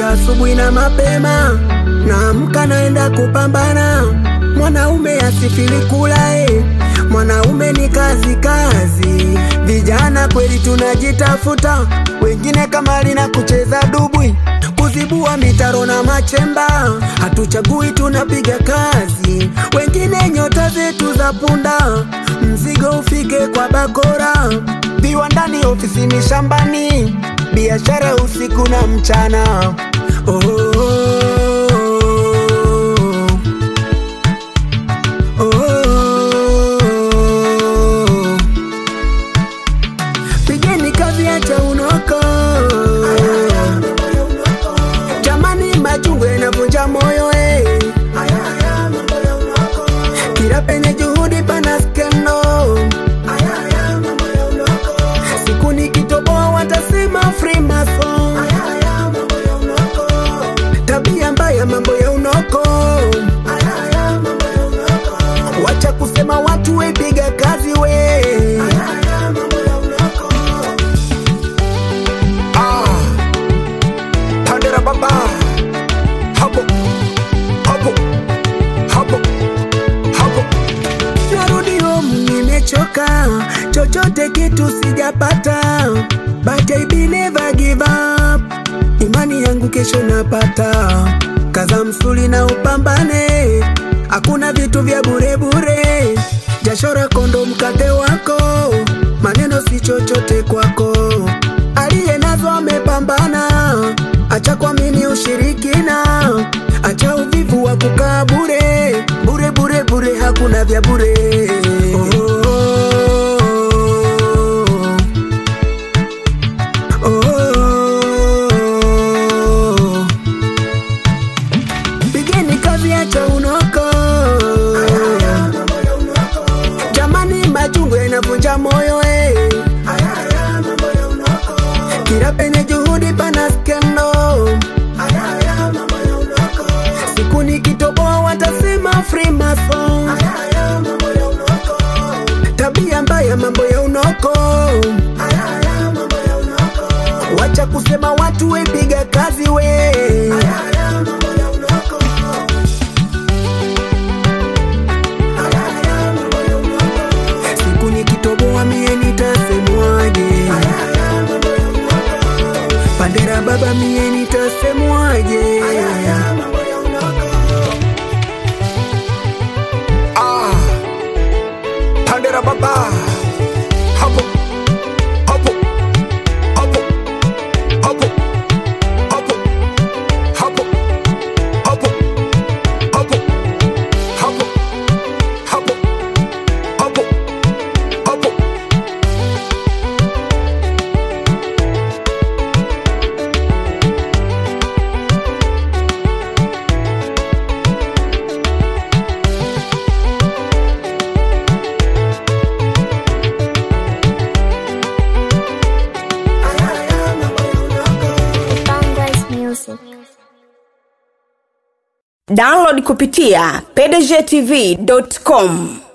kila asubuhi na mapema, naamka naenda kupambana. Mwanaume asifili kula eh. Mwanaume ni kazi kazi, vijana kweli tunajitafuta, wengine kamari na kucheza dubwi, kuzibua mitaro na machemba, hatuchagui tunapiga kazi, wengine nyota zetu za punda, mzigo ufike kwa bakora, viwandani, ofisini, shambani, biashara usiku na mchana. Oh, oh, oh, oh. Pigeni kazi, acha unoko. Jamani, machungwa yanavunja moyo eh. Kila penye juhudi pana skendo. Siku nikitoboa watasema Freemason. Tabia mbaya, mambo ya unoko. Wacha kusema watu wepiga kazi we. Ah, Pandera baba hapo hapo hapo hapo, narudi home nimechoka, chochote kitu sijapata, but I be never give up. Imani yangu kesho napata, kaza msuli na upambane, hakuna vitu vya bure bure, jasho lako ndo mkate wako, maneno si chochote kwako aliye nazo amepambana, acha kuamini ushirikina, acha uvivu wa kukaa bure bure bure bure, hakuna vya bure. Oh, oh, oh. Pigeni kazi, acha unoko. Jamani, machungwa yanavunja moyo eh. Kila penye juhudi pana skendo. Siku nikitoboa watasema Freemason. Tabia mbaya, mambo ya unoko. Wacha kusema watu wepiga kazi we. Siku nikitoboa mie nitasemwaje? Pandera baba mie nitasemwaje? Ah, Pandera baba hapo hapo hapo hapo hapo hapo hapo hapo hapo hapo hapo hapo Bangladesh Music. Download kupitia pdgtv.com.